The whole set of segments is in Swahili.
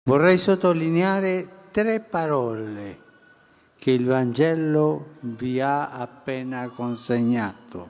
Vorrei sottolineare tre parole che il Vangelo vi ha appena consegnato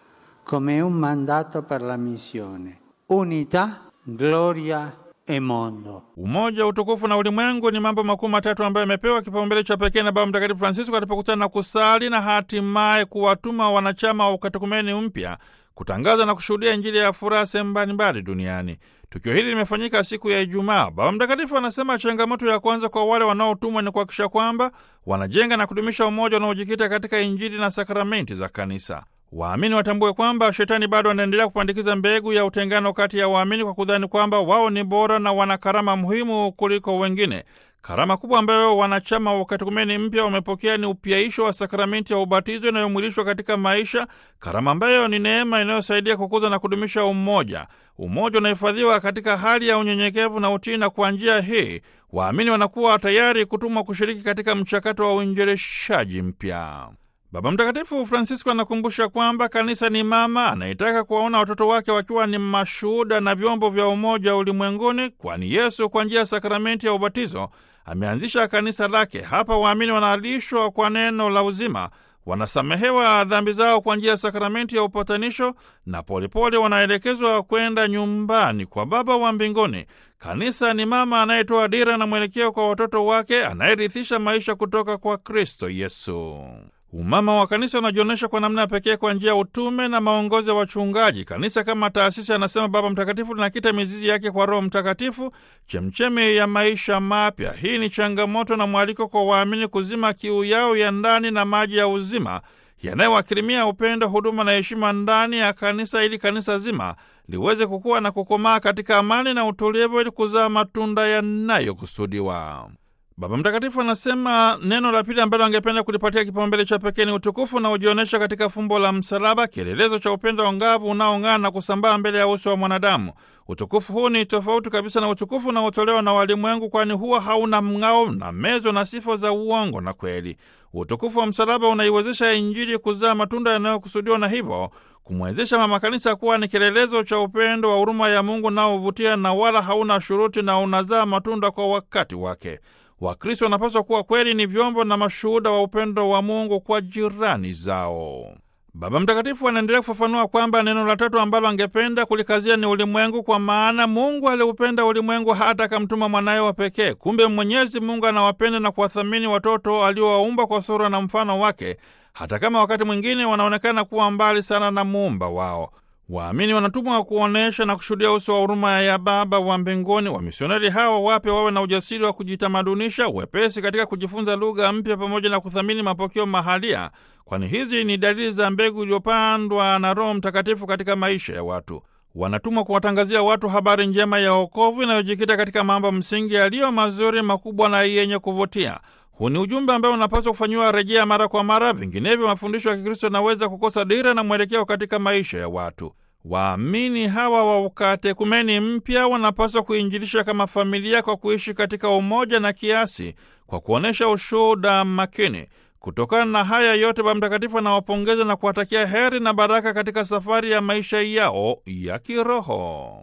come un mandato per la missione. Unità, gloria e mondo. Umoja, utukufu na ulimwengu ni mambo makuu matatu ambayo yamepewa kipaumbele cha pekee na Baba Mtakatifu Francisco alipokutana na kusali na hatimaye kuwatuma wanachama wa ukatekumeni mpya kutangaza na kushuhudia Injili ya furaha sehemu mbalimbali duniani. Tukio hili limefanyika siku ya Ijumaa. Baba Mtakatifu anasema changamoto ya kwanza kwa wale wanaotumwa ni kuhakikisha kwamba wanajenga na kudumisha umoja unaojikita katika Injili na sakramenti za Kanisa. Waamini watambue kwamba shetani bado anaendelea kupandikiza mbegu ya utengano kati ya waamini kwa kudhani kwamba wao ni bora na wana karama muhimu kuliko wengine. Karama kubwa ambayo wanachama wa ukatekumeni mpya wamepokea ni upyaisho wa sakramenti ya ubatizo inayomwilishwa katika maisha, karama ambayo ni neema inayosaidia kukuza na kudumisha umoja. Umoja unahifadhiwa katika hali ya unyenyekevu na utii, na kwa njia hii waamini wanakuwa tayari kutumwa kushiriki katika mchakato wa uinjilishaji mpya. Baba Mtakatifu Francisco anakumbusha kwamba kanisa ni mama anayetaka kuwaona watoto wake wakiwa ni mashuhuda na vyombo vya umoja ulimwenguni, kwani Yesu kwa njia ya sakramenti ya ubatizo ameanzisha kanisa lake. Hapa waamini wanaalishwa kwa neno la uzima, wanasamehewa dhambi zao kwa njia ya sakramenti ya upatanisho, na polepole wanaelekezwa kwenda nyumbani kwa Baba wa mbinguni. Kanisa ni mama anayetoa dira na mwelekeo kwa watoto wake, anayerithisha maisha kutoka kwa Kristo Yesu. Umama wa kanisa unajionyesha kwa namna ya pekee kwa njia ya utume na maongozi ya wachungaji. Kanisa kama taasisi, anasema Baba Mtakatifu, linakita mizizi yake kwa Roho Mtakatifu, chemchemi ya maisha mapya. Hii ni changamoto na mwaliko kwa waamini kuzima kiu yao ya ndani na maji ya uzima yanayowakirimia upendo, huduma na heshima ndani ya kanisa, ili kanisa zima liweze kukua na kukomaa katika amani na utulivu, ili kuzaa matunda yanayokusudiwa. Baba Mtakatifu anasema neno la pili ambalo angependa kulipatia kipaumbele cha pekee ni utukufu unaojionyesha katika fumbo la msalaba, kielelezo cha upendo angavu unaong'aa na kusambaa mbele ya uso wa mwanadamu. Utukufu huu ni tofauti kabisa na utukufu unaotolewa na walimwengu, kwani huwa hauna mng'ao na mezo na sifa za uongo na kweli. Utukufu wa msalaba unaiwezesha Injili kuzaa matunda yanayokusudiwa na hivyo kumwezesha mama kanisa kuwa ni kielelezo cha upendo wa huruma ya Mungu unaovutia na wala hauna shuruti na unazaa matunda kwa wakati wake. Wakristo wanapaswa kuwa kweli ni vyombo na mashuhuda wa upendo wa Mungu kwa jirani zao. Baba Mtakatifu anaendelea kufafanua kwamba neno la tatu ambalo angependa kulikazia ni ulimwengu, kwa maana Mungu aliupenda ulimwengu hata akamtuma mwanaye wa pekee. Kumbe Mwenyezi Mungu anawapenda na kuwathamini watoto aliowaumba kwa sura na mfano wake, hata kama wakati mwingine wanaonekana kuwa mbali sana na muumba wao. Waamini wanatumwa kuonyesha na kushuhudia uso wa huruma ya Baba wa mbinguni. Wamisionari hawa wapya wawe na ujasiri wa kujitamadunisha, wepesi katika kujifunza lugha mpya, pamoja na kuthamini mapokeo mahalia, kwani hizi ni dalili za mbegu iliyopandwa na Roho Mtakatifu katika maisha ya watu. Wanatumwa kuwatangazia watu habari njema ya wokovu inayojikita katika mambo msingi yaliyo mazuri, makubwa na yenye kuvutia. Huu ni ujumbe ambao unapaswa kufanyiwa rejea mara kwa mara, vinginevyo mafundisho ya Kikristo yanaweza kukosa dira na mwelekeo katika maisha ya watu. Waamini hawa wa ukatekumeni mpya wanapaswa kuinjilisha kama familia kwa kuishi katika umoja na kiasi, kwa kuonyesha ushuhuda makini. Kutokana na haya yote, Baba Mtakatifu anawapongeza na kuwatakia heri na baraka katika safari ya maisha yao ya kiroho.